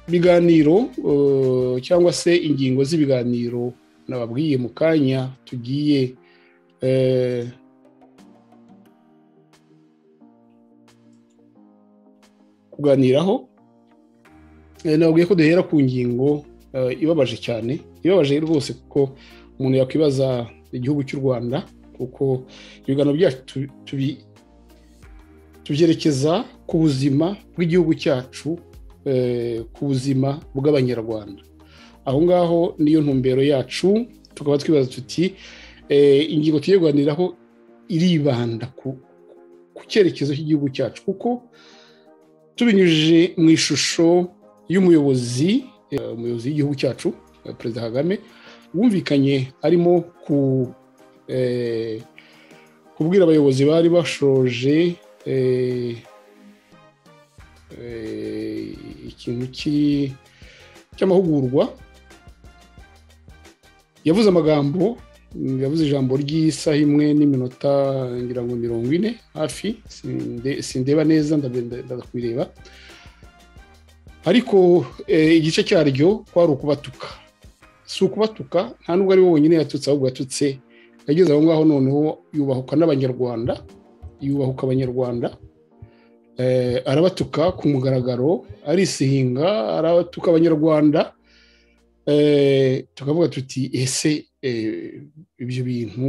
ibiganiro cyangwa se ingingo z'ibiganiro nababwiye mu kanya tugiye kuganiraho nababwiye ko duhera ku ngingo ibabaje cyane ibabaje rwose kuko umuntu yakwibaza igihugu cy'u rwanda kuko ibiganiro byacu tubyerekeza ku buzima bw'igihugu cyacu ku buzima bw'abanyarwanda aho ngaho niyo ntumbero yacu tukaba twibaza tuti ingingo tugiye kuganiraho iribanda ku cyerekezo cy'igihugu cyacu kuko tubinyujije mu ishusho y'umuyobozi umuyobozi w'igihugu cyacu perezida kagame wumvikanye arimo kubwira abayobozi bari bashoje ikintu cy'amahugurwa yavuze amagambo yavuze ijambo ry'isaha imwe n'iminota ngira ngo mirongo ine hafi sindeba neza ndakubireba ariko igice cyaryo kwari ukubatuka si ukubatuka nta nubwo ari we wenyine yatutse ahubwo yatutse yageze aho ngaho noneho yubahuka n'abanyarwanda yubahuka abanyarwanda arabatuka ku mugaragaro arisihinga arabatuka abanyarwanda tukavuga tuti ese ibyo bintu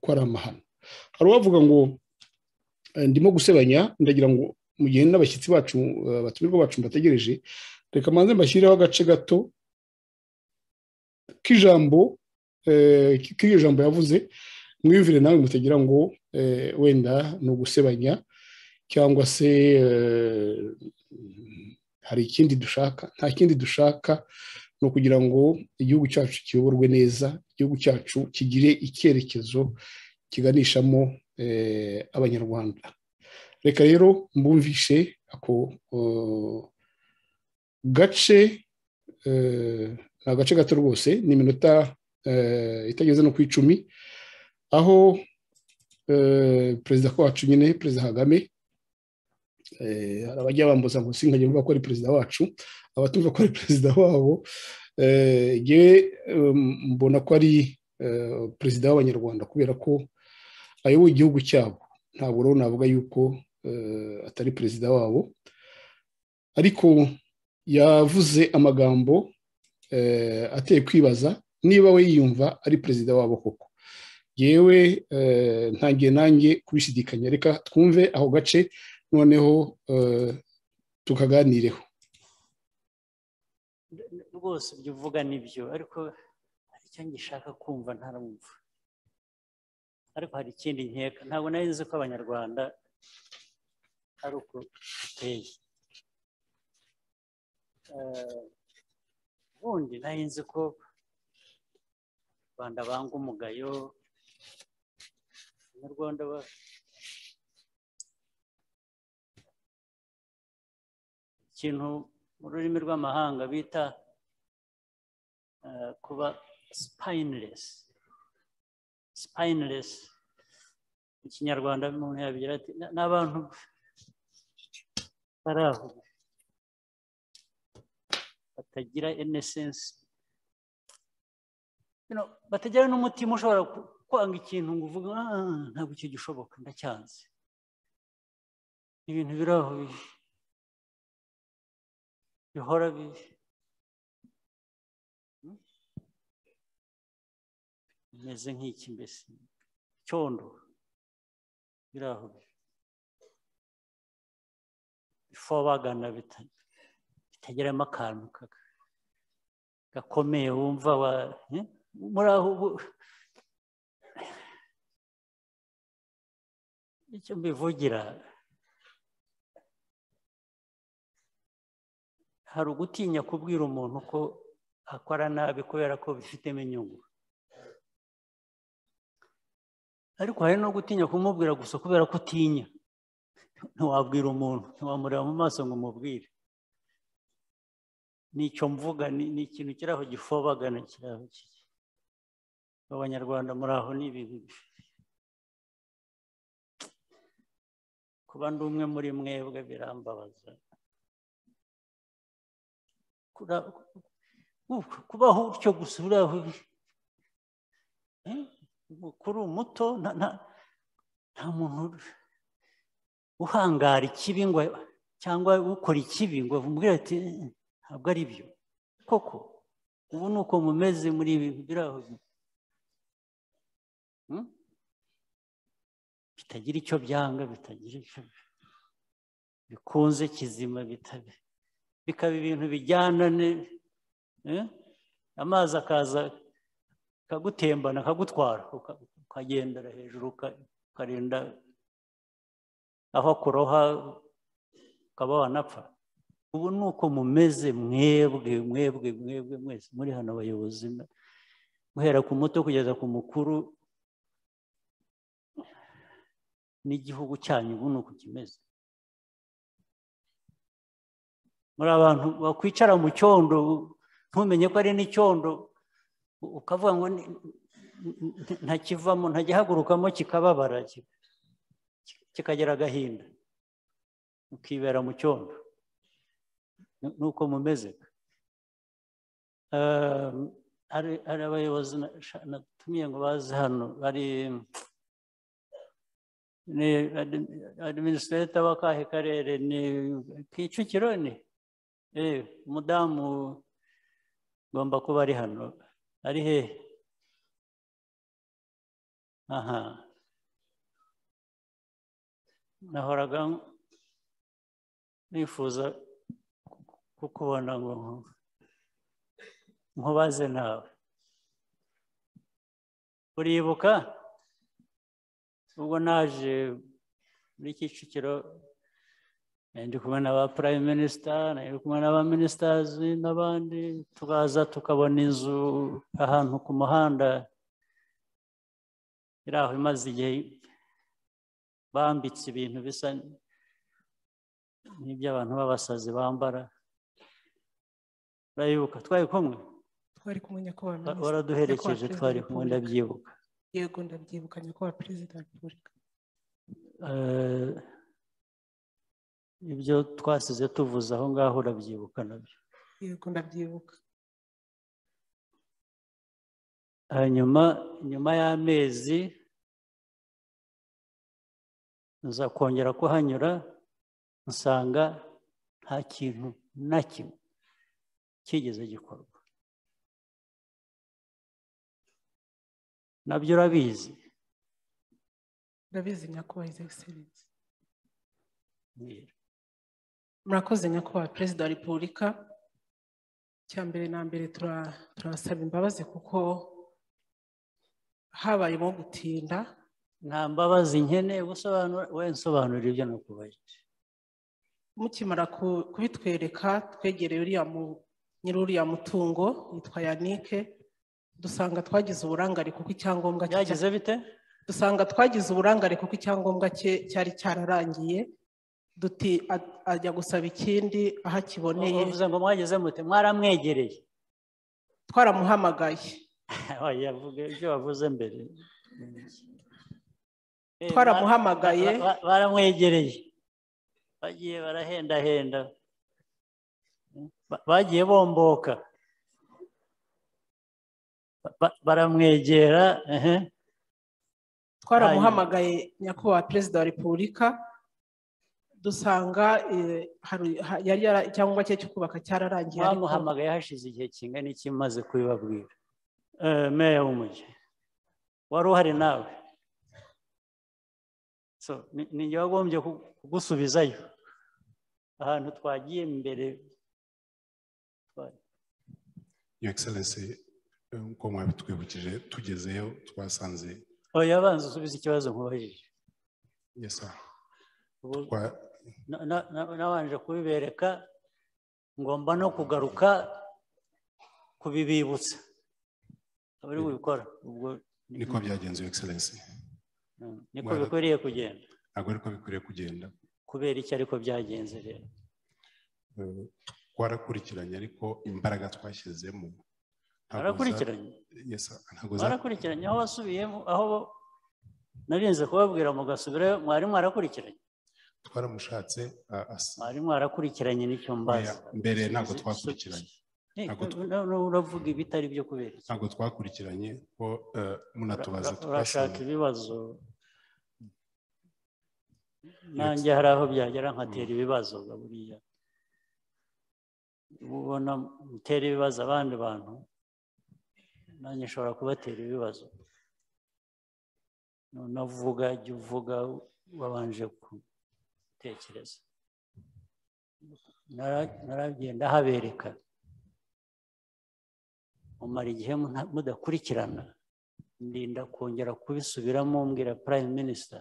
ko ari amahano hari uwavuga ngo ndimo gusebanya ndagira ngo mu gihe n'abashyitsi bacu abatumirwa bacu mbategereje reka manze mbashyireho agace gato k'ijambo k'iryo jambo yavuze mwiyumvire nawe mutagira ngo wenda ni ugusebanya cyangwa se hari ikindi dushaka nta kindi dushaka ni ukugira ngo igihugu cyacu kiyoborwe neza igihugu cyacu kigire icyerekezo kiganishamo abanyarwanda reka rero mbumvishe ako gace ni agace gato rwose ni iminota itageze no ku icumi aho perezida wacu nyine perezida kagame hari abajya bambuza ngo nkajya mvuga ko ari perezida wacu abatumva ko ari perezida wabo yewe mbona ko ari perezida w'abanyarwanda kubera ko ayoboye igihugu cyabo ntabwo rero navuga yuko atari perezida wabo ariko yavuze amagambo ateye kwibaza niba we yiyumva ari perezida wabo koko yewe ntangiye nanjye kubishidikanya reka twumve aho gace noneho tukaganireho rwose ibyo uvuga nibyo ariko hari icyo ngishaka kumva ntaramwumva ariko hari ikindi nkeka ntabwo nari nzi ko abanyarwanda ari uko duteye ubundi nari nzi ko abanyarwanda banga umugayo abanyarwanda ikintu mu rurimi rw'amahanga bita kuba sipayiniresi sipayiniresi mu kinyarwanda umuntu yabigira ati ni abantu bari aho batagira enesensi batagira n'umutima ushobora kwanga ikintu ngo uvuge ntabwo icyo gishoboka ndacyanze ibintu biri aho bihora bibi bimeze nk'iki mbese icyondo biri aho bifobagana bitageramo akantu gakomeye wumva wa muri aho ubu icyo mbivugira hari ugutinya kubwira umuntu ko akora nabi kubera ko bifitemo inyungu ariko hari no gutinya kumubwira gusa kubera ko utinya ntiwabwira umuntu ntiwamureba mu maso ngo umubwire ni icyo mvuga ni ikintu kiri aho gifobagana kiri aho kiri abanyarwanda muri aho ni ibintu kuba ndi umwe muri mwebwe birambabaza kura- kubaho utyo gusa uriya mukuru muto nta- nta- nta muntu uhangara ikibi ngo cyangwa ukora ikibi ngo umubwire ati "Eh, ntabwo ari byo koko ubu ni uko mumeze muri ibi biraho Hmm? bitagira icyo byanga bitagira icyo bikunze kizima bitabe bikaba ibintu bijyana ne- eh? amazi akaza akagutembana akagutwara uka- ukagendera hejuru uka- ukarinda aho akuroha ukaba wanapfa ubu ni uko mumeze mwebwe mwebwe mwebwe mwese muri hano abayobozi na- guhera ku muto kugeza ku mukuru n'igihugu cyanyu ubu ni uku kimeze muri abantu bakwicara mu cyondo ntumenye ko ari n'icyondo u- ukavuga ngo ni- ni- ntakivamo ntakihagurukamo kikababara ki- ki- kikagira agahinda ukibera mu cyondo Ni- nuko mumeze Eh, hari hari abayobozi na- natumiye ngo baze hano bari ni adiminisitireta w'akahe karere ni kicukiro ni Eh, umudamu ugomba kuba ari hano ari he aha nahoraga nifuza kukubona ngo nkubaze nawe uribuka ubwo naje muri kicukiro Eh, ndi kumwe na ba prime minister ndi kumwe na ba ministers n'abandi tukaza tukabona inzu ahantu ku muhanda iri aho imaze igihe bambitse ibintu bisa n'iby'abantu b'abasazi bambara urayibuka twari kumwe twari kumwe nyakubahwa Wa- minisitiri waraduherekeje nyakubahwa twari perezida kumwe wa repubulika. ndabyibuka yego ndabyibuka nyakubahwa perezida wa repubulika Eh, ibyo twasize tuvuze aho ngaho urabyibuka nabyo yego ndabyibuka hanyuma nyuma y'amezi nza kongera kuhanyura nsanga nta kintu na kimwe kigeze gikorwa nabyo urabizi ndabizi nyakubahwa his excellence mbwira. murakoze nyakubahwa perezida wa repubulika cya mbere na mbere tura- turabasaba imbabazi kuko habayemo gutinda nta mbabazi nkeneye gusobanura wowe nsobanura ibyo nakubaye mukimara ku- kubitwereka twegereye uriya mu- nyiri uriya mutungo yitwa yanike dusanga twagize uburangare kuko icyangombwa cye byagize bite dusanga twagize uburangare kuko icyangombwa cye cyari cyararangiye duti a- ajya gusaba ikindi aho akiboneye uvuze ngo mwagize mute mwaramwegereye twaramuhamagaye oya vuga ibyo wavuze mbere Eh, twaramuhamagaye ba- ba- baramwegereye bagiye barahendahenda Ba- bagiye bomboka Ba- ba- baramwegera ehe. twaramuhamagaye nyakubahwa perezida wa repubulika dusanga eh, hari- ha- yari yara- icyangombwa cye cyo kubaka cyararangiye ariko- bamuhamagaye hashize igihe kingana iki maze kubibabwira Eh, meya w'umujyi wari uhari nawe so ni- ni njye wagombye ku- kugusubizayo ahantu twagiye mbere Your Excellency, eh, uko mwabitwibukije tugezeyo twasanze oya abanza usubize ikibazo nkubajije yes sir, Ubu- twa- na- na- na- nabanje kubibereka ngomba no kugaruka kubibibutsa abari bubikora ubwo ni- niko byagenze Your Excellency Mm, niko mwara- bikwiriye kugenda ntabwo ariko bikwiriye kugenda kubera iki ariko byagenze rero Eh, twarakurikiranye ariko imbaraga twashyizemo ntabwo za- barakurikiranye Yes sir, ntabwo za- barakurikiranye aho wasubiyemo aho bo- narinze kubabwira mugasubirayo mwari mwarakurikiranye twaramushatse ah, as- mwari mwarakurikiranye nicyo mbaza Oya, mbere ntabwo twakurikiranye. Ntabwo tw- noneho uravuga ibitari byo kubera iki ntabwo twakurikiranye ko eh, munatubaza Ura- urashaka twasanze ibibazo nanjye hari aho byagera nkatera ibibazo ga buriya ubona mutera ibibazo abandi bantu nanjye nshobora kubatera ibibazo unavuga jya uvuga wabanje gutekereza Nara- naragenda habereka mumara igihe muta- mudakurikirana ndinda kongera kubisubiramo mbwira prime minister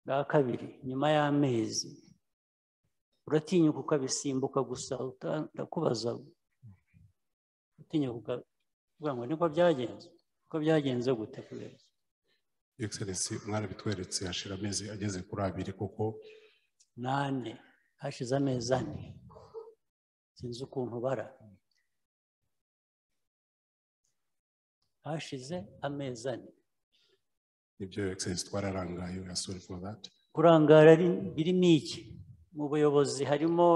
bwa kabiri nyuma y'amezi uratinyuka ukabisimbuka gusa uta- ndakubaza utinyuka ukavuga ngo niko byagenze ko byagenze gute kubera iki Your Excellency mwarabitweretse hashira amezi ageze kuri abiri kuko nane hashize amezi ane sinzi ukuntu bara hashize amezi ane nibyo Your Excellency twararangaye we are sorry for that kurangara ari- birimo iki mu buyobozi harimo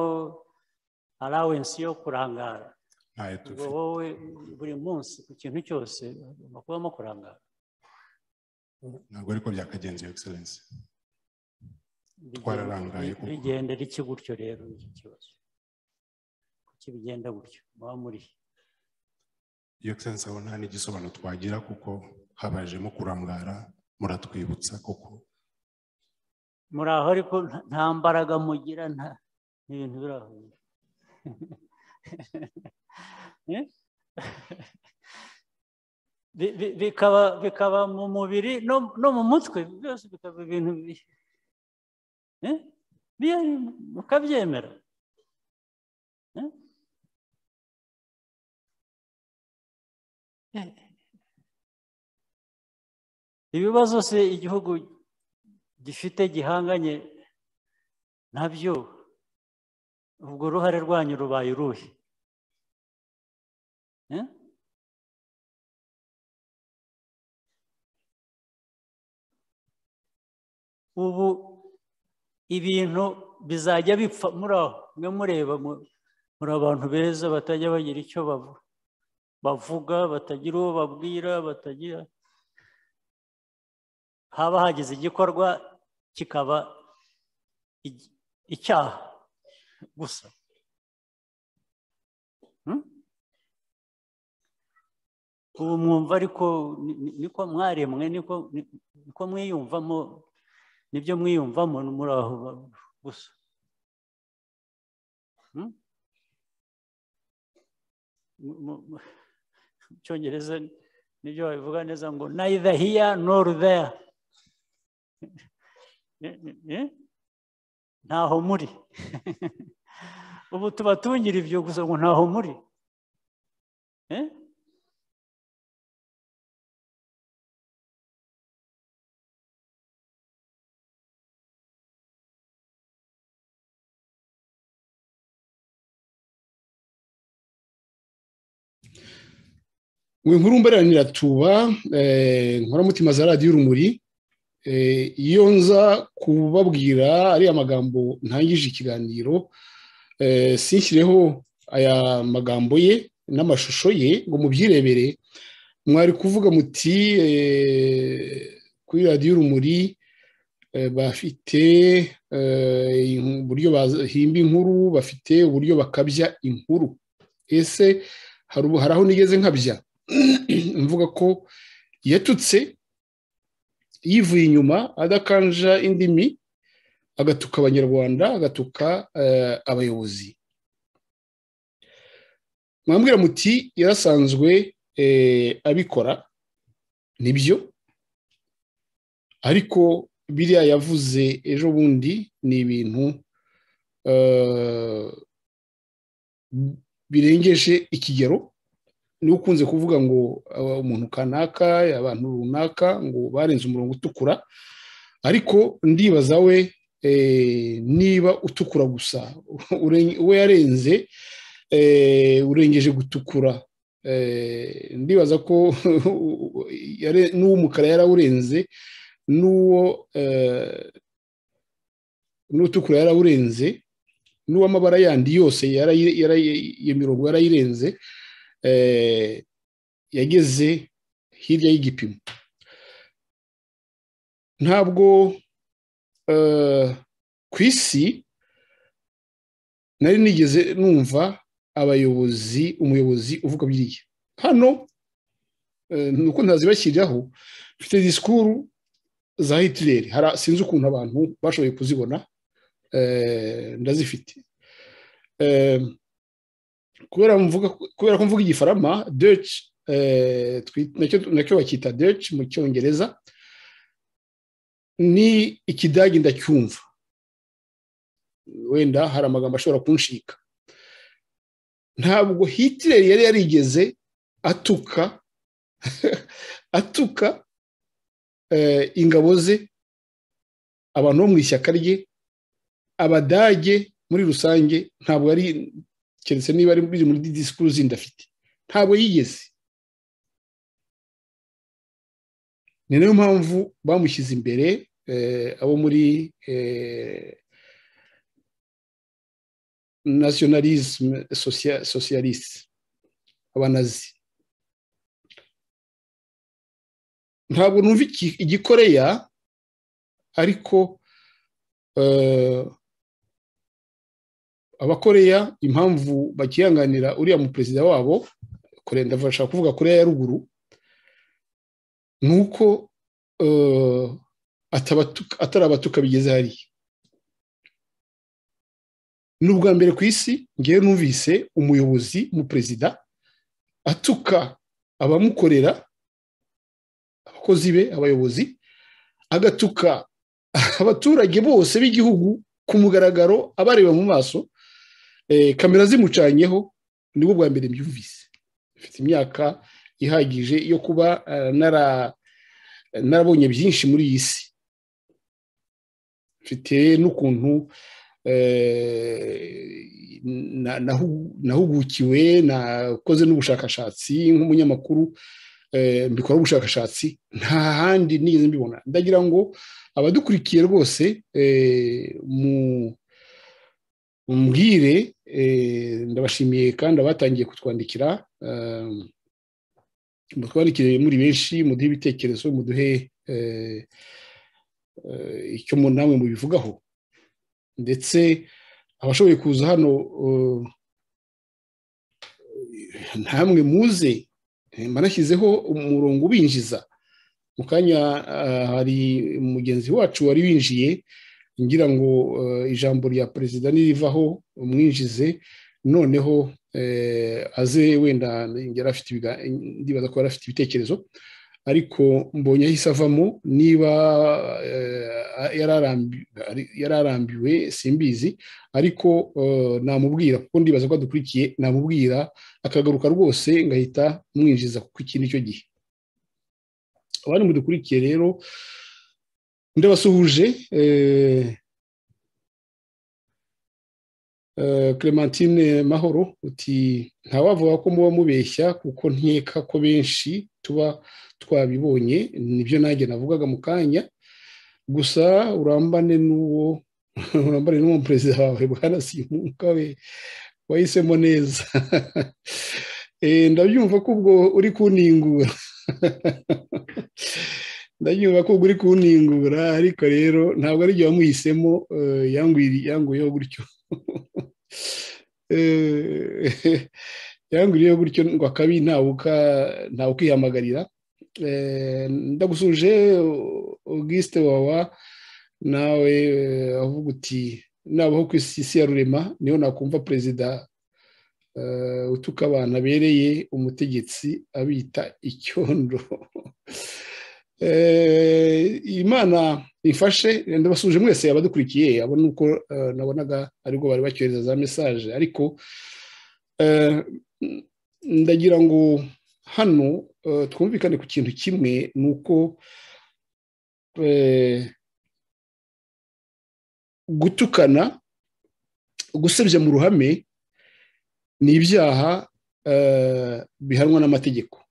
allowance yo kurangara ntayo ubwo tufite wowe buri munsi ku kintu cyose ugomba kubamo kurangara ntabwo ariko byakagenze Your Excellency Bigenda- Twararangaye kuko. bigenda riki gutyo rero iki kibazo kuki bigenda gutyo muba muri Your Excellency aho nta n'igisobanuro twagira kuko habajemo kurangara muratwibutsa kuko muri aho ariko nta- nta mbaraga mugira nta ibintu biri aho Eh? Bi- bi- bikaba bikaba mu mubiri no no mu mutwe byose bikaba ibintu bi- Eh? Bye- mukabyemera Eh? ibibazo se igihugu gifite gihanganye nabyo ubwo uruhare rwanyu rubaye uruhe Eh? ubu ibintu bizajya bipfa muri aho mwe mureba mu- muri abantu beza batajya bagira icyo bavu- bavuga batagira uwo babwira batagira haba hagize igikorwa kikaba igi- icyaha gusa Hmm? ubu mwumva ariko ni- ni- niko mwaremwe niko ni- niko mwiyumvamo nibyo mwiyumvamo ni muri aho ba- gusa Hmm? Mu- mu- mu- mu cyongereza nibyo babivuga neza ngo neither here nor there Eh, eh, eh? ntaho muri ubu tuba tungira ibyo gusa ngo ntaho muri Eh? mwe nkuru mbaranira tuba nkoramutima za radiyo urumuri Eh, iyo nza kubabwira ariya magambo ntangije ikiganiro eh, sinshyireho aya magambo ye n'amashusho ye ngo mubyirebere mwari kuvuga muti eh, kuri radiyo urumuri eh, bafite eh, uburyo bahimba inkuru bafite uburyo bakabya inkuru ese hari ubu- hari aho nigeze nkabya mvuga ko yatutse yivuye inyuma adakanja indimi agatuka abanyarwanda agatuka eh, abayobozi mwambwira muti yarasanzwe eh, abikora nibyo ariko biriya yavuze ejo bundi ni ibintu eh, birengeje ikigero niwe ukunze kuvuga ngo uh, umuntu kanaka abantu runaka ngo barenze umurongo utukura ariko ndibaza we eh, niba utukura gusa Uren- we yarenze eh, urengeje gutukura Eh, ndibaza ko yare- n'uw'umukara yarawurenze n'uwo eh, n'utukura yarawurenze n'uw'amabara yandi yose yarayi- yarayi- iyo mirongo yarayirenze eh, yageze hirya y'igipimo ntabwo eh, ku isi nari nigeze numva abayobozi umuyobozi uvuga biriya hano eh, ni uko ntazibashyiriraho mfite disikuru za hitireri hari sinzi ukuntu abantu bashoboye kuzibona eh, ndazifite Eh, kubera mvuga kubera ko mvuga igifarama deci nacyo bakita deci mu cyongereza ni ikidage ndacyumva wenda hari amagambo ashobora kunshika ntabwo hitireri yari yarigeze atuka atuka eh, ingabo ze abantu bo mu ishyaka rye abadage muri rusange ntabwo yari keretse niba ari biri muri disikuru zindi afite ntabwo yigeze ni nayo mpamvu bamushyize imbere eh, abo muri eh, nationalisme socia- socialiste abanazi ntabwo numva iki- igikoreya ariko eh, abakoreya impamvu bakihanganira uriya mu perezida wabo kore ndashaka kuvuga koreya ya ruguru ni uko eh, atabatuka- atari abatuka bigeze hariya ni ubwa mbere ku isi ngewe numvise umuyobozi mu perezida atuka abamukorera abakozi be abayobozi agatuka abaturage bose b'igihugu ku mugaragaro abareba mu maso eh, kamera zimucanyeho nibwo bwa mbere mbyumvise mfite imyaka ihagije yo kuba eh, nara- narabonye byinshi muri iyi si mfite n'ukuntu eh, na- nahu- nahugukiwe nakoze n'ubushakashatsi nk'umunyamakuru eh, mbikora ubushakashatsi nta handi nigeze mbibona ndagira ngo abadukurikiye rwose eh, mu- mumbwire eh, ndabashimiye kandi abatangiye kutwandikira eh, mutwandikire muri benshi muduhe ibitekerezo muduhe eh, eh, icyo mu- namwe mubivugaho ndetse abashoboye kuza hano eh, ntamwe muze eh, manashyizeho umurongo ubinjiza mu kanya ah, hari mugenzi wacu wari winjiye ngira ngo eh, ijambo rya perezida nirivaho umwinjize noneho eh, aze wenda yari afite ibiga- ndibaza ko yari afite ibitekerezo ariko mbonye ahise avamo niba eh, yararambi- ari- yararambiwe simbizi ariko eh, namubwira kuko ndibaza ko adukurikiye namubwira akagaruka rwose ngahita mwinjiza kuko iki nicyo gihe abandi mudukurikiye rero ndabasuhuje eh, eh, Clementine Mahoro uti ntawavuga ko muba mubeshya kuko nkeka ko benshi tuba twabibonye nibyo nanjye navugaga mu kanya gusa urambane n'uwo urambane n'uwo perezida wawe bwana Simunga we wahisemo neza Eh, ndabyumva ko ubwo uri kuningura ndanyumva ko uri kuningura ariko rero ntabwo ari igihe wamuhisemo eh, yangwiri- yanguyeho gutyo Eh, yangwiriyeho gutyo ngo akabi ntawuka ntawukihamagarira Eh, ndagusuje Auguste wawa nawe eh, avuga uti nabaho ku isi isi ya rurema niho nakumva perezida eh, utuka abantu abereye umutegetsi abita icyondo Eh, imana ifashe ndabasuje mwese abadukurikiye abo ni uko eh, nabonaga aribwo bari bacyohereza za mesaje ariko eh, ndagira ngo hano eh, twumvikane ku kintu kimwe ni uko eh, gutukana gusebya mu ruhame ni ibyaha eh, bihanwa n'amategeko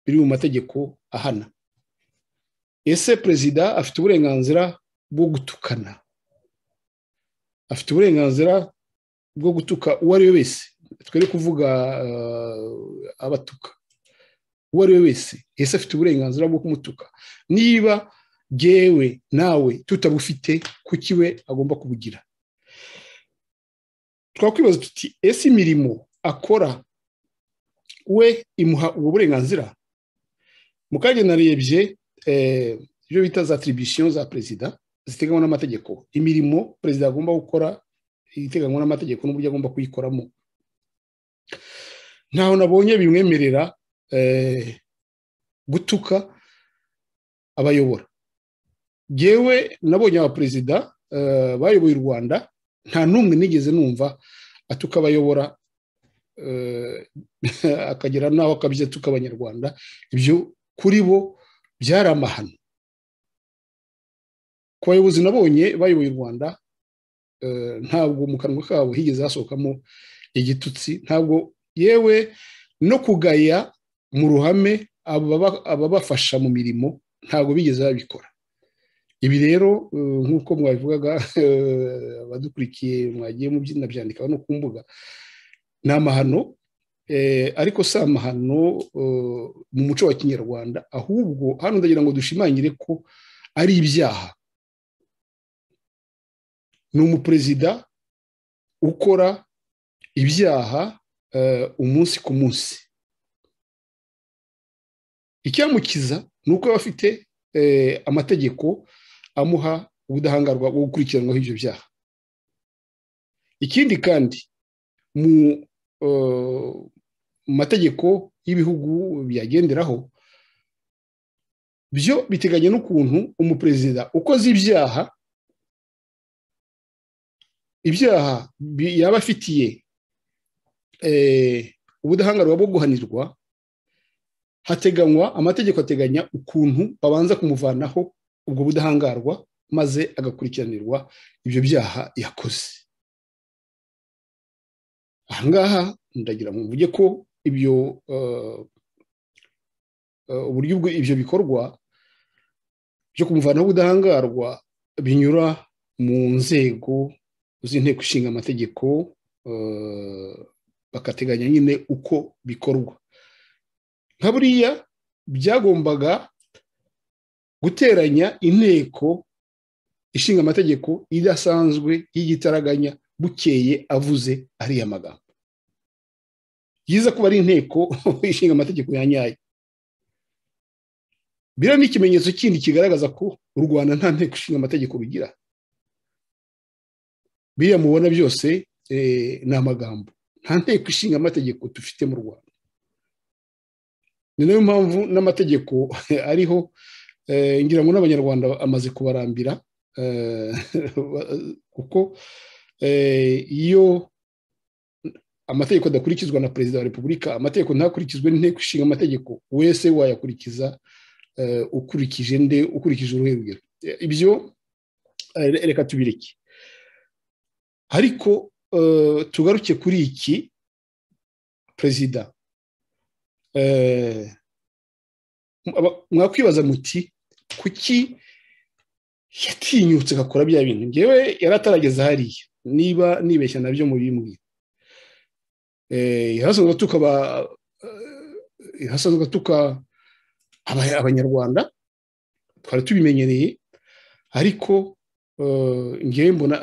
biri mu mategeko ahana ese perezida afite uburenganzira bwo gutukana afite uburenganzira bwo gutuka uwo ari we wese twere kuvuga abatuka uwo ari we wese ese afite uburenganzira bwo kumutuka niba byewe nawe tutabufite kuki we agomba kubugira twakwibaza tuti ese imirimo akora we imuha ubwo burenganzira mu kanya narebye ibyo bita za tiribisiyo za perezida ziteganywa n'amategeko imirimo perezida agomba gukora iteganywa n'amategeko n'uburyo agomba kuyikoramo ntaho nabonye bimwemerera gutuka abayobora yewe nabonye abaperezida bayoboye u rwanda nta n'umwe nigeze numva atuka abayobora akagera n'aho akabyita atuka abanyarwanda ibyo kuri bo byari amahano ku bayobozi nabonye bayoboye u rwanda ntabwo mu kanwa kabo higeze hasohokamo igitutsi ntabwo yewe no kugaya mu ruhame ababafasha mu mirimo ntabwo bigeze babikora ibi rero nk'uko mwabivugaga abadukurikiye mwagiye mubyandika no ku mbuga ni amahano ariko si amahano mu muco wa kinyarwanda ahubwo hano ndagira ngo dushimangire ko ari ibyaha ni umuperezida ukora ibyaha umunsi ku munsi icyamukiza ni uko aba afite amategeko amuha ubudahangarwa bwo gukurikiranwaho ibyo byaha ikindi kandi mu mategeko y'ibihugu byagenderaho byo biteganya n'ukuntu umuperezida ukoze ibyaha ibyaha yaba afitiye ubudahangarwa bwo guhanirwa hateganywa amategeko ateganya ukuntu babanza kumuvanaho ubwo budahangarwa maze agakurikiranirwa ibyo byaha yakoze ahangaha ndagira ngo mvuge ko ibyo uburyo ibyo bikorwa byo kumuvanaho ubudahangarwa binyura mu nzego z'inteko ishinga amategeko bakateganya nyine uko bikorwa nka buriya byagombaga guteranya inteko ishinga amategeko idasanzwe y'igitaraganya bukeye avuze ariya magambo yiza kuba ari inteko ishinga amategeko ya nyayo biriya ni ikimenyetso kindi kigaragaza ko u rwanda nta nteko ishinga amategeko rugira biriya mubona byose ni amagambo nta nteko ishinga amategeko dufite mu rwanda ni nayo mpamvu n'amategeko ariho ngira ngo n'abanyarwanda amaze kubarambira kuko iyo amategeko adakurikizwa na perezida wa repubulika amategeko ntakurikizwe n'inteko ishinga amategeko wese wayakurikiza ukurikije nde ukurikije uruhengero ibyo reka tubireke ariko tugaruke kuri iki perezida mwakwibaza muti kuki yatinyutse agakora bya bintu ngewe yari atarageza hariya niba nibeshya nabyo mu bimwe hasanzwe atuka abanyarwanda twari tubimenyereye ariko ngewe mbona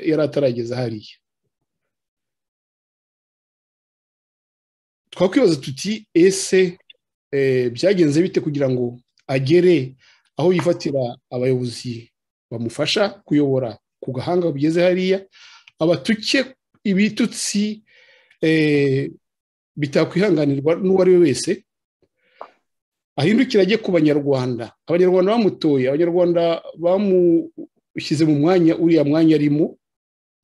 yari atarageza hariya twakwibaza tuti ese byagenze bite kugira ngo agere aho yifatira abayobozi bamufasha kuyobora ku gahanga bugeze hariya abatuke ibitutsi bitakwihanganirwa n'uwo ari we wese ahindukira ajye ku banyarwanda abanyarwanda bamutoye abanyarwanda bamushyize mu mwanya uriya mwanya arimo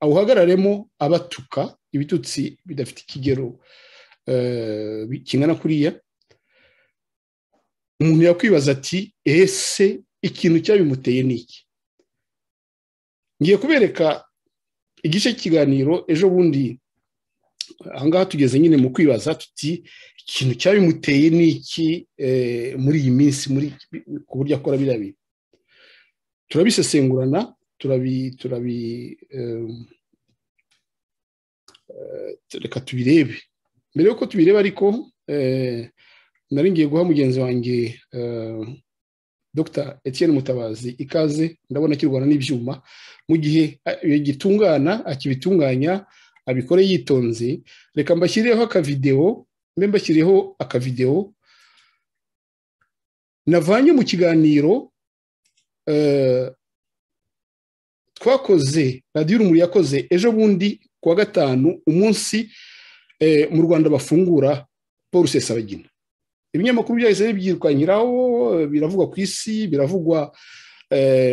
awuhagararemo abatuka ibitutsi bidafite ikigero kingana kuriya umuntu yakwibaza ati ese ikintu cyabimuteye ni iki ngiye kubereka igice cy'ikiganiro ejo bundi ahangaha tugeze nyine mu kwibaza tuti ikintu cyabimuteye ni iki muri iyi minsi ku buryo akora biriya bintu turabisesengurana turabi turabi reka tubirebe mbere y'uko tubireba ariko nari ngiye guha mugenzi wanjye dr Etienne mutabazi ikaze ndabona akirwana n'ibyuma mu gihe gitungana akibitunganya abikore yitonze reka mbashyireho akavidewo mbe mbashyireho akavidewo navanye mu kiganiro twakoze radiyo urumuri yakoze ejo bundi ku wa gatanu umunsi mu rwanda bafungura paul sesabagina ibinyamakuru byahise bibyirwanyiraho biravugwa ku isi biravugwa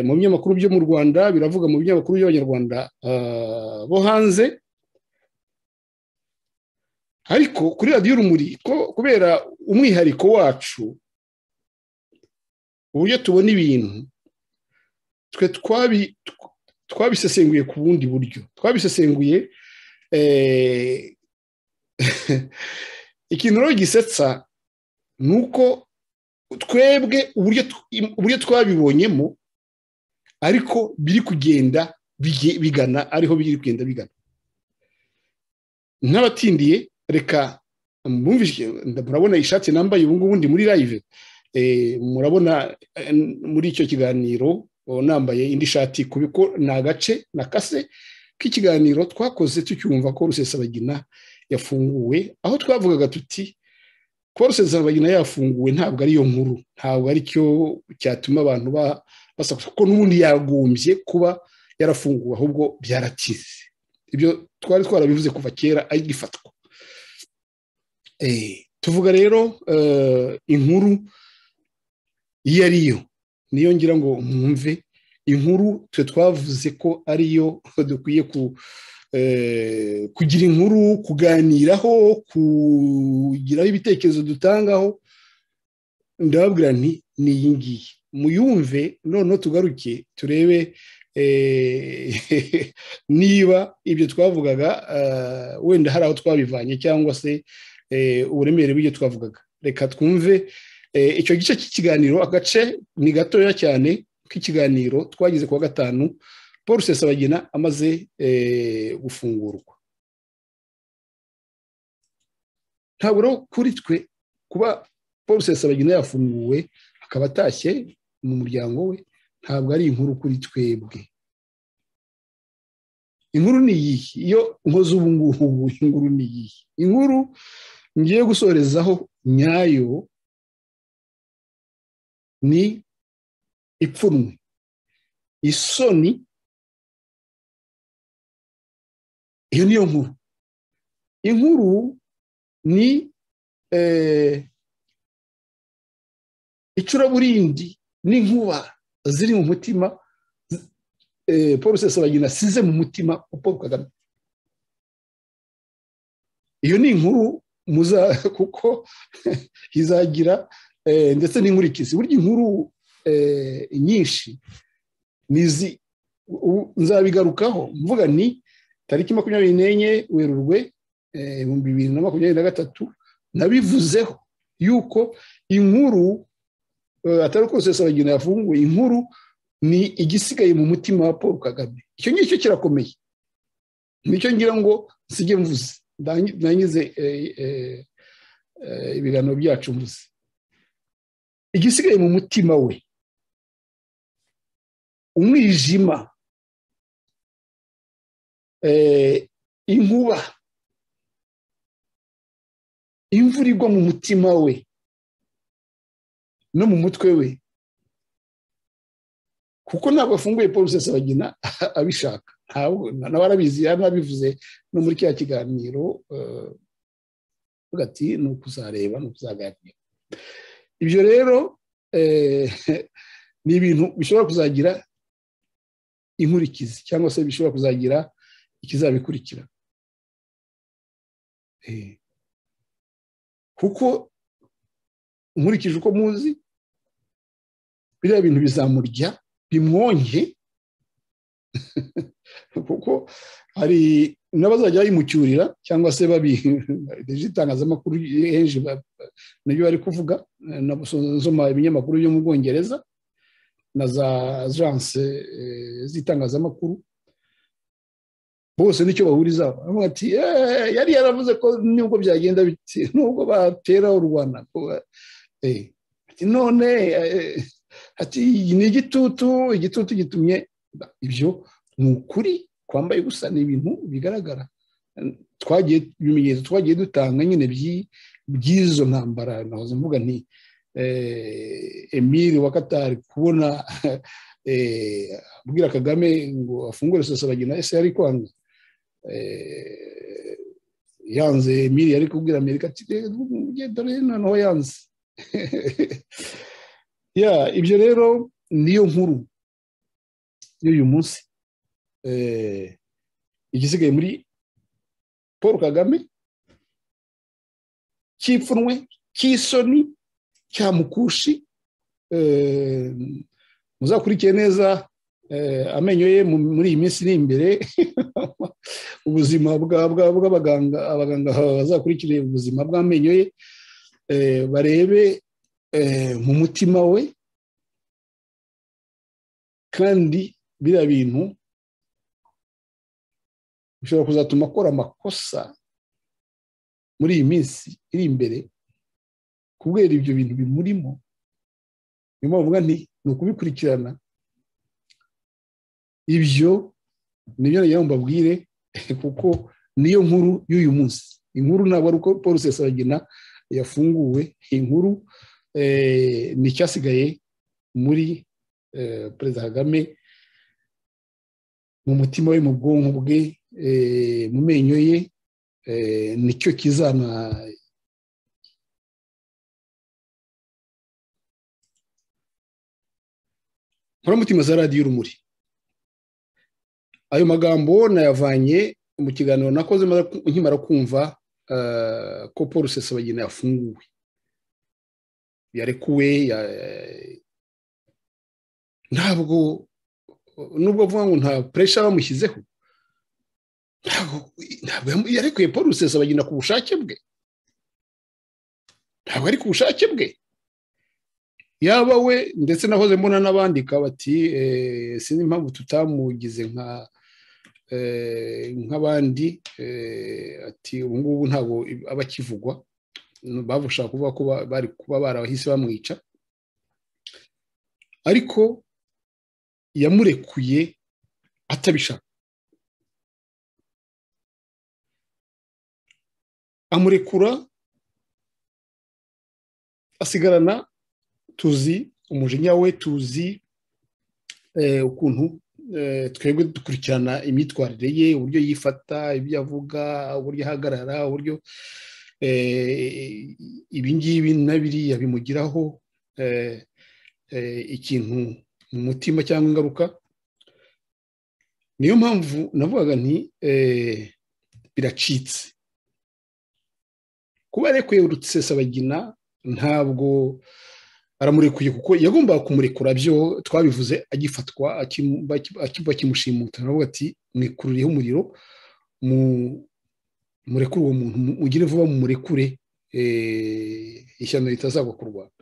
mu binyamakuru byo mu rwanda biravuga mu binyamakuru by'abanyarwanda bo hanze ariko kuri radiyo urumuri kubera umwihariko wacu uburyo tubona ibintu twe twabisesenguye ku bundi buryo twabisesenguye ikintu rero gisetsa ni uko twebwe uburyo twabibonyemo ariko biri kugenda bigana ariho biri kugenda bigana n'abatindiye reka murabona ishati nambaye ubu ngubu ndi muri live murabona muri icyo kiganiro nambaye indi shati kuko ni agace na kase k'ikiganiro twakoze tucyumva ko rusesabagina yafunguwe aho twavugaga tuti kuba rusesabagina yafunguwe ntabwo ariyo nkuru ntabwo aricyo cyatuma abantu basakuza kuko n'ubundi yagombye kuba yarafunguwe ahubwo byarakize ibyo twari twarabivuze kuva kera agifatwa tuvuga rero inkuru iyo ariyo niyo ngira ngo mwumve inkuru twe twavuze ko ariyo dukwiye kugira inkuru kuganiraho kugiraho ibitekerezo dutangaho ndababwira nti ni iyi ngiyi muyumve noneho tugaruke turebe niba ibyo twavugaga wenda hari aho twabivanye cyangwa se uburemere bw'ibyo twavugaga reka twumve icyo gice cy'ikiganiro agace ni gatoya cyane k'ikiganiro twagize kuwa gatanu paul rusesabagina amaze gufungurwa ntabwo rero kuri twe kuba paul rusesabagina yafunguwe akaba atashye mu muryango we ntabwo ari inkuru kuri twebwe inkuru ni iyihe iyo nkoze ubu ngubu inkuru ni iyihe inkuru ngiye gusorezaho nyayo ni ipfunwe isoni iyo niyo nkuru inkuru ni icuraburindi n'inkuba ziri mu mutima paul sesabagina asize mu mutima paul kagame iyo ni inkuru muza kuko izagira ndetse n'inkurikizi burya inkuru nyinshi nizi nzabigarukaho mvuga ni tariki makumyabiri n'enye werurwe ibihumbi bibiri na makumyabiri na gatatu nabivuzeho yuko inkuru atari uko rusesabagina yafunguye inkuru ni igisigaye mu mutima wa paul kagame icyo ngicyo kirakomeye nicyo ngira ngo nsige mvuze ndangize ibiganiro byacu mvuze igisigaye mu mutima we umwijima inkuba imvura igwa mu mutima we no mu mutwe we kuko ntabwo afunguye paul rusesabagina abishaka nawe arabizi yanabivuze no muri kiriya kiganiro hagati ni ukuzareba ni ukuzaganira ibyo rero ni ibintu bishobora kuzagira inkurikizi cyangwa se bishobora kuzagira ikizabikurikira kuko nkurikije uko muzi biriya bintu bizamurya bimwonye kuko hari n'abazajya bayimucyurira cyangwa se itangazamakuru henshi nibyo bari kuvuga nabusoma ibinyamakuru byo mu bwongereza na za ajanse z'itangazamakuru bose nicyo bahurizaho baravuga ati yari yaravuze ko nubwo byagenda biti nubwo batera u rwanda none ni igitutu igitutu gitumye ibyo ni ukuri kwambaye gusa ni ibintu bigaragara twagiye ibimenyetso twagiye dutanga nyine by'izo ntambara nahoze mvuga nti emile wa katari kubona abwira kagame ngo afungure sosabagi na ese yari kwanga yanze emile yari kubwira amerika ati dore noneho yanze ya ibyo rero niyo nkuru y'uyu munsi igisigaye muri paul kagame cy'ipfunwe cy'isoni cya mukushi muzakurikiye neza amenyo ye muri iyi minsi iri imbere ubuzima bw'abaganga abaganga bazakurikire ubuzima bw'amenyo ye barebe mu mutima we kandi biriya bintu bishobora kuzatuma akora amakosa muri iyi minsi iri imbere kubera ibyo bintu bimurimo niyo mpamvu nti ni ukubikurikirana ibyo nibyo nagira ngo mbabwire kuko niyo nkuru y'uyu munsi inkuru ntabwo ari uko paul sesagina yafunguwe inkuru ni icyasigaye muri perezida kagame mu mutima we mu bwonko bwe mu menyo ye nicyo kizana nkoramutima za radiyo urumuri ayo magambo nayavanye mu kiganiro nakoze nkimara kumva ko paul rusesabagina yafunguwe yarekuwe ntabwo nubwo avuga ngo nta puresha bamushyizeho ntabwo yarekuye paul rusesabagina ku bushake bwe ntabwo ari ku bushake bwe yaba we ndetse nahoze mbona n'abandika bati sinzi impamvu tutamugize nka nk'abandi ati ubu ngubu ntabwo aba akivugwa bavushaka kuvuga ko bari kuba barabahise bamwica ariko yamurekuye atabishaka amurekura asigarana tuzi umujinya we tuzi ukuntu twebwe dukurikirana imyitwarire ye uburyo yifata ibyo avuga uburyo ahagarara uburyo ibingibi na biriya bimugiraho ikintu mu mutima cyangwa ingaruka niyo mpamvu navugaga nti biracitse kuba arekuye urusesabagina ntabwo aramurekuye kuko yagombaga kumurekura byo twabivuze agifatwa bakimushimuta navuga ati mwikururiyeho umuriro murekure uwo muntu ugire vuba murekure ishyano ritazagwa ku rwanda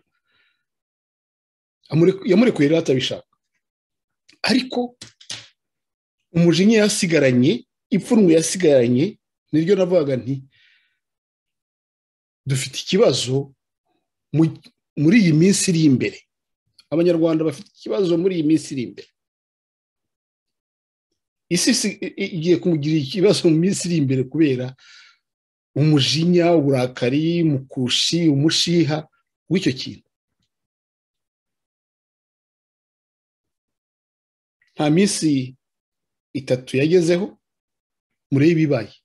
yamurekuye rero atabishaka ariko umujinya yasigaranye ipfunwe yasigaranye niryo navugaga nti dufite ikibazo muri iyi minsi iri imbere abanyarwanda bafite ikibazo muri iyi minsi iri imbere isi igiye kumugira ikibazo mu minsi iri imbere kubera umujinya uburakari umukushi umushiha w'icyo kintu nta minsi itatu yagezeho murebe ibibaye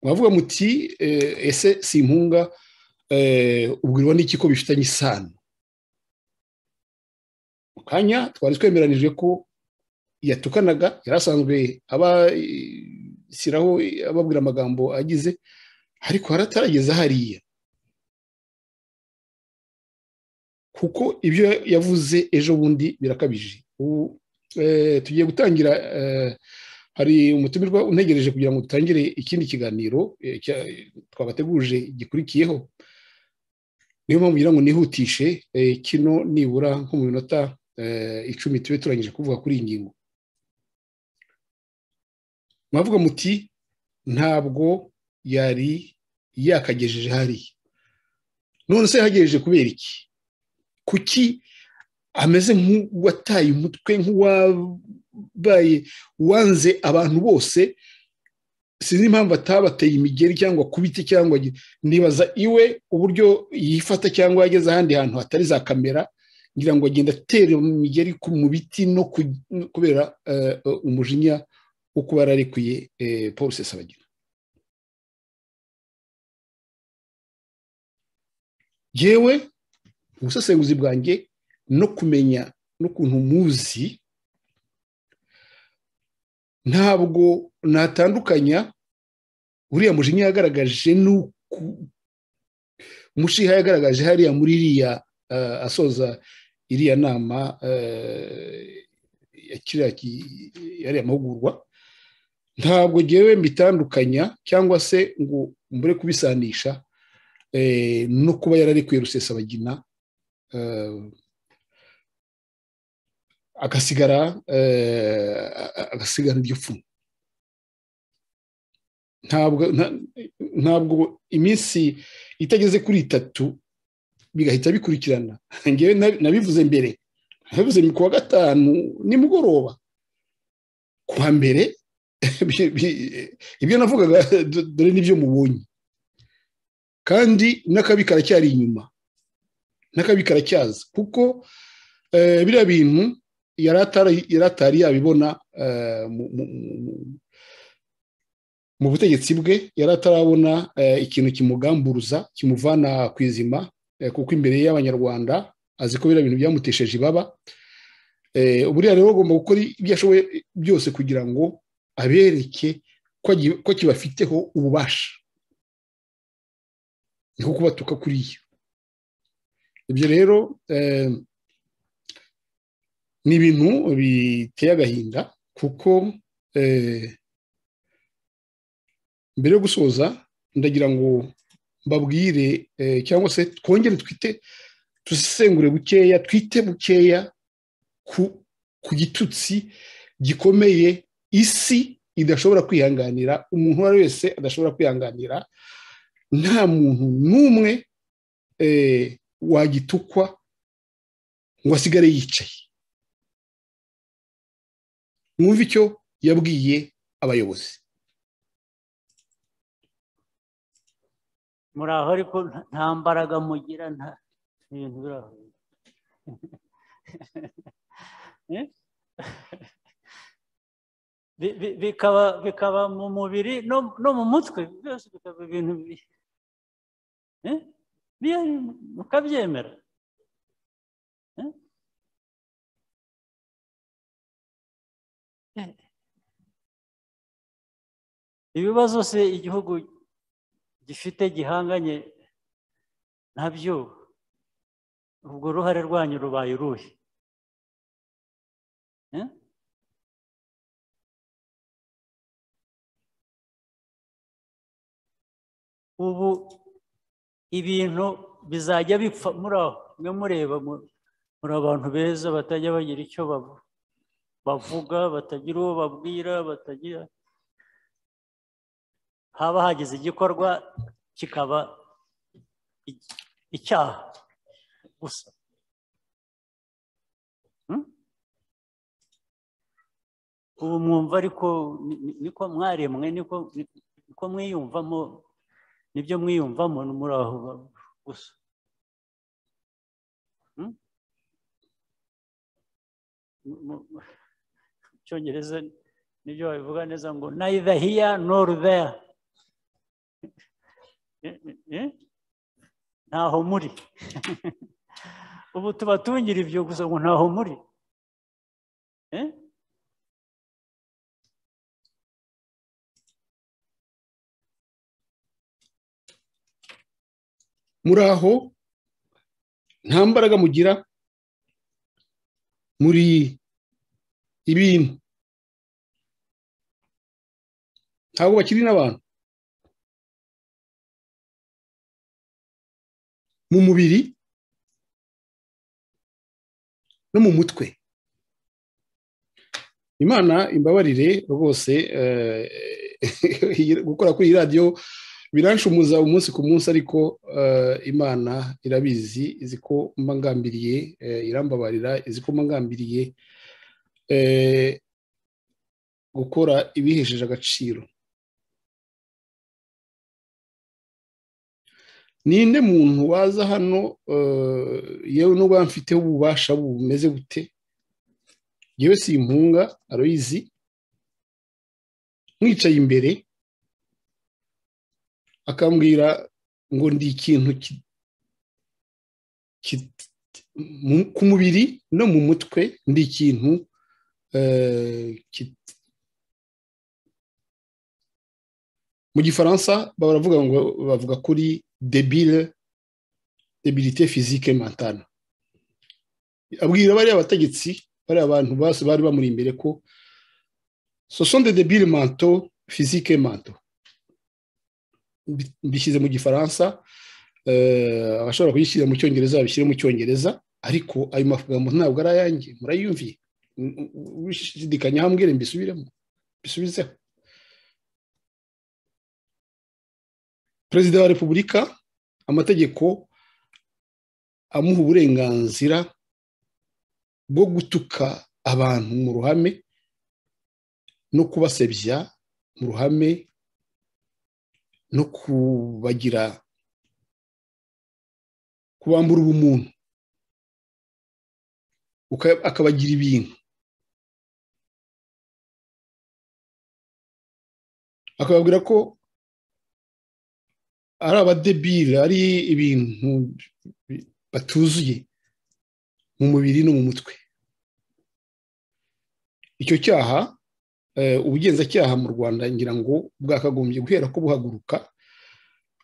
mwavuga muti ese si impunga ubwirwa n'iki ko bifitanye isano mu kanya twari twemeranijwe ko yatukanaga yari asanzwe abashyiraho ababwira amagambo agize ariko haratarageze hariya kuko ibyo yavuze ejo bundi birakabije ubu tugiye gutangira hari umutumirwa untegereje kugira ngo dutangire ikindi kiganiro twabateguje gikurikiyeho niyo mpamvu ngira ngo nihutishe eh, kino nibura nko mu minota eh, icumi tube turangije kuvuga kuri iyi ngingo mwavuga muti ntabwo yari yakagejeje hariya none se yahagejeje kubera iki kuki ameze nk'uwataye umutwe nk'uwabaye wanze abantu bose sinzi impamvu atabateye imigeri cyangwa kubiti cyangwa nibaza iwe uburyo yifata cyangwa yageze ahandi hantu hatari za kamera ngira ngo agenda atera imigeri mu biti no kubera umujinya wo kuba yararekuye paul sesabagina yewe ubusesenguzi bwanjye no kumenya n'ukuntu muzi ntabwo natandukanya uriya mujinya yagaragaje umushiha yagaragaje hariya muri iriya asoza iriya nama yariya mahugurwa ntabwo ngewe mbitandukanya cyangwa se ngo mbure kubisanisha no kuba yararekuye rusesabagina agasigara agasigara iryo pfumu ntabwo iminsi itageze kuri itatu bigahita bikurikirana ngewe nabivuze mbere nabivuze ku wa gatanu nimugoroba ku wa mbere ibyo navugaga dore n'ibyo mubonye kandi n'akabi karacyari inyuma n'akabi karacyaza kuko biriya bintu yari atari yabibona mu butegetsi bwe yari atarabona ikintu kimugamburuza kimuvana ku izima kuko imbere y'abanyarwanda azi ko biriya bintu byamutesheje ibaba buriya rero agomba gukora ibyo ashoboye byose kugira ngo abereke ko kibafiteho ububasha niko kubatuka kuri yo ibyo rero ni ibintu biteye agahinda kuko mbere yo gusoza ndagira ngo mbabwire cyangwa se twongere twite dusesengure bukeya twite bukeya ku gitutsi gikomeye isi idashobora kwihanganira umuntu uwo ari we wese adashobora kwihanganira nta muntu n'umwe wagitukwa ngo asigare yicaye mwumve icyo yabwiye abayobozi muri aho ariko nta mbaraga mugira nta ibintu biri aho bikaba mu mubiri no mu mutwe byose bikaba ibintu mukabyemera ibibazo se igihugu gifite gihanganye nabyo ubwo uruhare rwanyu rubaye uruhe ubu ibintu bizajya bipfa muri aho mwe mureba muri abantu beza batajya bagira icyo bavuga batagira uwo babwira batagira haba hagize igikorwa kikaba icyaha gusa ubu mwumva ariko niko mwaremwe niko mwiyumvamo nibyo mwiyumvamo muri aho gusa mu cyongereza nibyo babivuga neza ngo neither here nor there ntaho muri ubu tubatungira ibyo gusa ngo ntaho muri muri aho nta mbaraga mugira muri ibintu ntabwo bakiri n'abantu mu mubiri no mu mutwe imana imbabarire rwose gukora kuri iyi radiyo biranshomuza umunsi ku munsi ariko imana irabizi izi ko mba ngambiriye irambabarira izi ko mba ngambiriye gukora ibihesheje agaciro ninde muntu waza hano yewe n'ubwo mfiteho ububasha bumeze gute yewe si impunga aroyizi mwicaye imbere akambwira ngo ndi ikintu ku mubiri no mu mutwe ndi ikintu mu gifaransa baravuga ngo bavuga kuri debile debilite fizike mantana abwira bariya bategetsi bariya bantu bose bari bamuri imbere ko sosonde debile manto fizike manto mbishyize mu gifaransa abashobora kuyishyira mu cyongereza babishyire mu cyongereza ariko ayo magambo ntabwo ari ayanjye murayumviye wishidikanya hambwire mbisubiremo mbisubizeho perezida wa repubulika amategeko amuha uburenganzira bwo gutuka abantu mu ruhame no kubasebya mu ruhame no kubagira kubambura ubumuntu akabagira ibintu akababwira ko ari abadebire ari ibintu batuzuye mu mubiri no mu mutwe icyo cyaha ubugenzacyaha mu rwanda ngira ngo bwakagombye guhera ko buhaguruka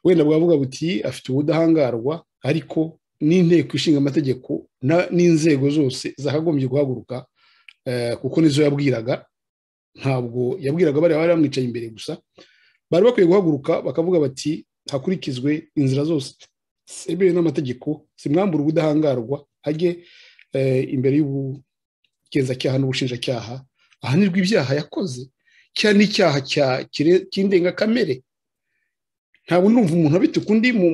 wenda bwavuga buti afite ubudahangarwa ariko n'inteko ishinga amategeko n'inzego zose zakagombye guhaguruka kuko nizo yabwiraga ntabwo yabwiraga bariya bari bamwicaye imbere gusa bari bakwiye guhaguruka bakavuga bati hakurikizwe inzira zose zemewe n'amategeko zimwambura ubudahangarwa ajye imbere y'ubugenzacyaha n'ubushinjacyaha ahanirwa ibyaha yakoze cyane n'icyaha cy'indengakamere ntabwo numva umuntu abituka undi mu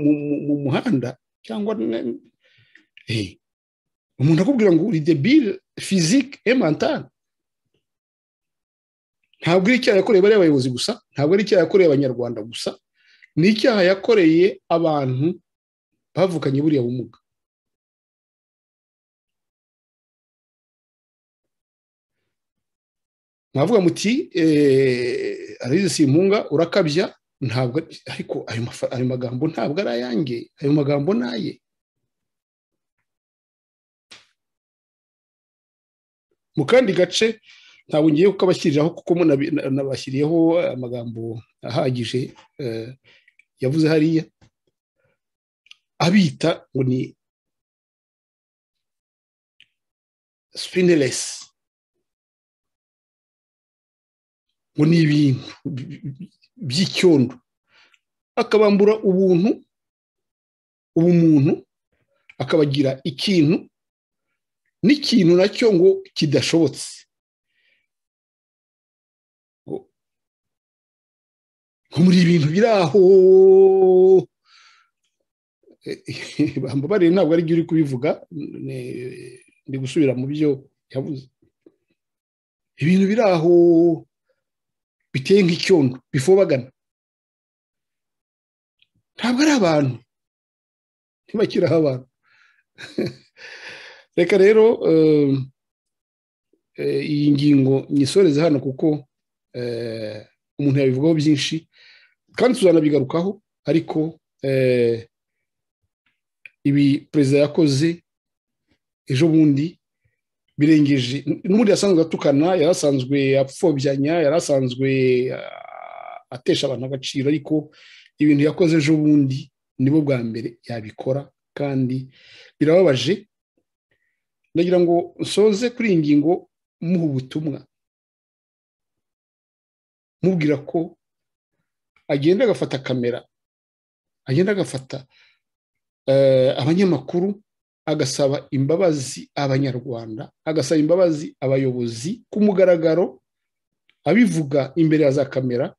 muhanda cyangwa umuntu akubwira ngo uri debile fizike emantana ntabwo ari icyaha yakoreye bariya abayobozi gusa ntabwo ari icyaha yakoreye abanyarwanda gusa ni icyaha yakoreye abantu bavukanye buriya bumuga mwavuga muti arayizi si impunga urakabya ntabwo ariko ayo magambo ntabwo ari ayange ayo magambo ni aye mu kandi gace ntabwo ngiye kukabashyiriraho kuko nabashyiriyeho amagambo ahagije yavuze hariya abita ngo ni spinelesi ngo ni ibintu by'icyondo akabambura ubuntu ubumuntu akabagira ikintu n'ikintu nacyo ngo kidashobotse muri ibintu biri aho bambabarire ntabwo aribyo uri kubivuga ndi gusubira mu byo yavuze ibintu biri aho biteye nk'icyondo bifobagana ntabwo ari abantu ntibakiraho abantu reka rero iyi ngingo nyisoreze hano kuko umuntu yabivugaho byinshi kandi tuzanabigarukaho ariko ibi perezida yakoze ejo bundi birengeje n'ubundi yasanzwe atukana yari asanzwe apfobya yari asanzwe atesha abantu agaciro ariko ibintu yakoze ejo bundi nibo bwa mbere yabikora kandi birababaje ndagira ngo nsoze kuri iyi ngingo muha ubutumwa mubwira ko agenda agafata kamera agenda agafata abanyamakuru agasaba imbabazi abanyarwanda agasaba imbabazi abayobozi ku mugaragaro abivuga imbere ya za kamera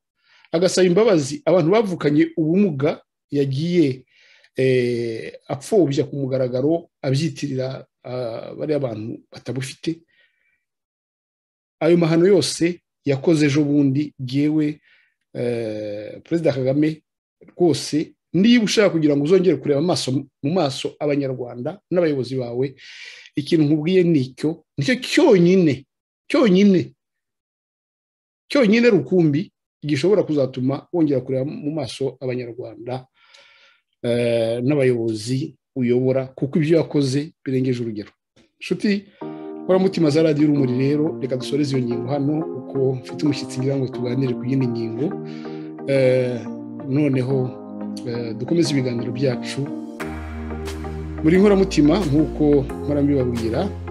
agasaba imbabazi abantu bavukanye ubumuga yagiye apfobya ku mugaragaro abyitirira bariya bantu batabufite ayo mahano yose yakoze ejo bundi yewe perezida kagame rwose niba ushaka kugira ngo uzongere kureba amaso mu maso abanyarwanda n'abayobozi bawe ikintu nkubwiye nicyo nicyo cyonyine cyonyine cyonyine rukumbi gishobora kuzatuma wongera kureba mu maso abanyarwanda n'abayobozi uyobora kuko ibyo yakoze birengeje urugero inshuti mutima za radiyo urumuri rero reka dusoreze iyo ngingo hano kuko mfite umushyitsi ngira ngo tuganire ku yindi ngingo noneho dukomeze ibiganiro byacu buri nkoramutima nk'uko mpora mbibabwira